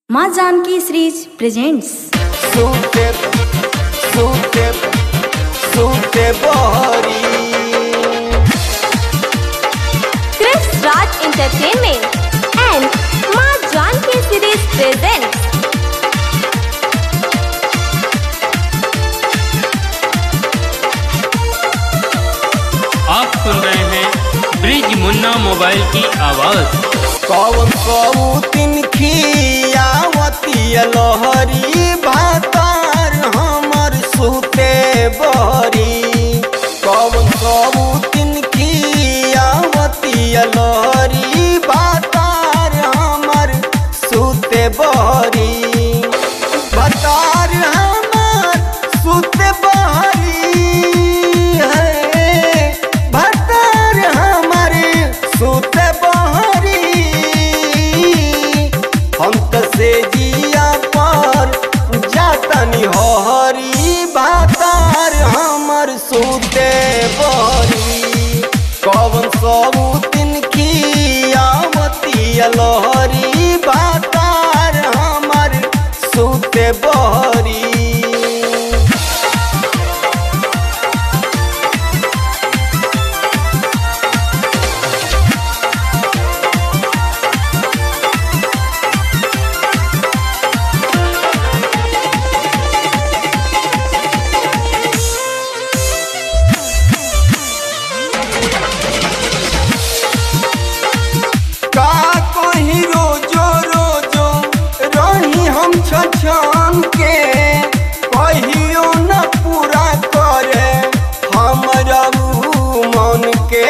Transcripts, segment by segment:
माँ Janaki series presents सूते सूते सूते बहरी Chris Raj Entertainment and Ma Janki Series presents आप सुन रहे हैं ब्रिज मुन्ना मोबाइल की आवाज़ कौन कौतिन खियावती लहरी भातार हमर सूते बहरी कौन कौतिन खियावती लहरी भातार हमर सूते बहरी भातार हमर सूते बहरी है भतर हमारे सुते बहरी हम त से जिया पर जातनी हरी भातार हमर सुते बहरी कौन सब दिन खियावती लहरी भातार हमर सुते बहरी का कहीं रोजो रोजो रही हम छछन के कहियो न पूरा करे हमरा ऊ मन के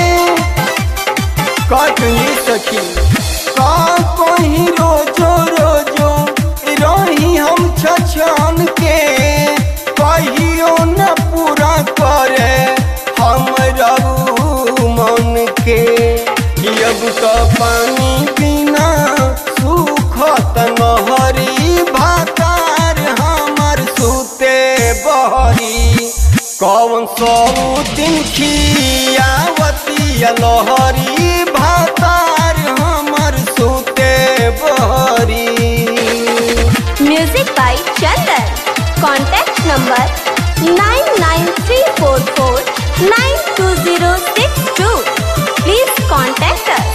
कटनी सखी का कहीं रोजो रोजो रही हम छछन के कहियो न पूरा करे हमरा ऊ मन के अब तो पानी बिना सुखत नहरी भातार हमर सुते बहरी कौन दिन खियावती लहरी भातार हमर सुते बहरी Music by Chandan. Contact number 99344920062. Please contact us.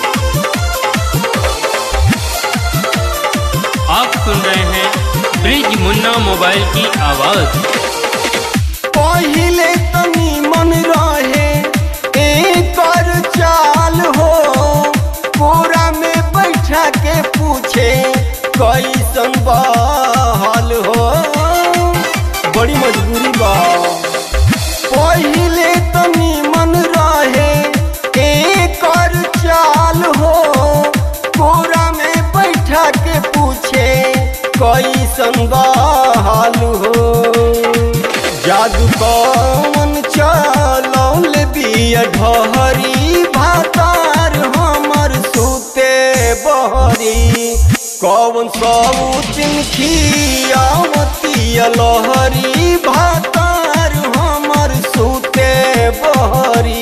आप सुन रहे हैं ब्रिज मुन्ना मोबाइल की आवाज़ पहिले तनी मन रहे एकर चाल हो पूरा में बैठा के पूछे कैसन बहाल हो बड़ी मजबूरी बा पहिले तनी मन रहे एकर चाल हो पूरा में बैठा के पूछे कैसन बहाल हो जादू कौन चलौल बिया ढहरी भातार हमर सुते बहरी कौन सौतिन खियावती लहरी भातार हमर सुते बहरी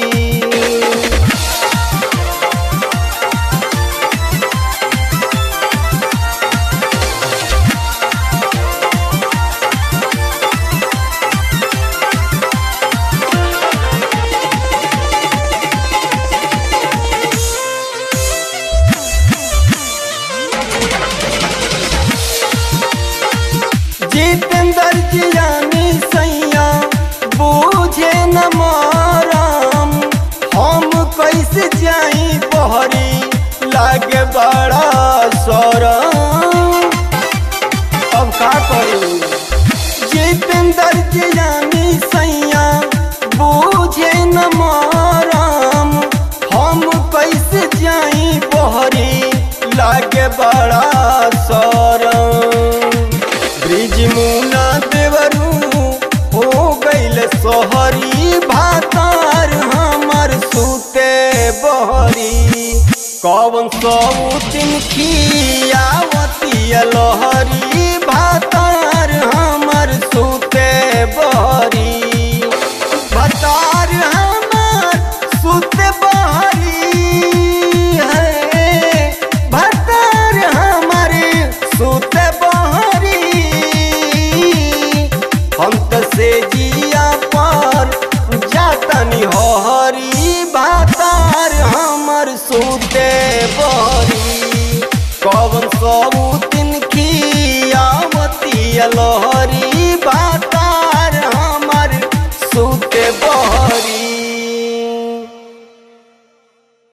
जितेंद्र जियानी सैया बूझे न माराम हम कैसे जाई बहरी लागे बड़ा सरम अब का करू जितेंद्र जियानी सैया बूझे न माराम हम कैसे जाई बहरी लागे बड़ा सरम ब्रिज मुना देवरू हो गईल सोहरी भातार हमर सुते बहरी कौन सौतिन खियावती लहरी भातार हमर सुते बहरी भातार हमर सुते बहरी है से जिया पर जातनी हरी बातार हमर सूते बरी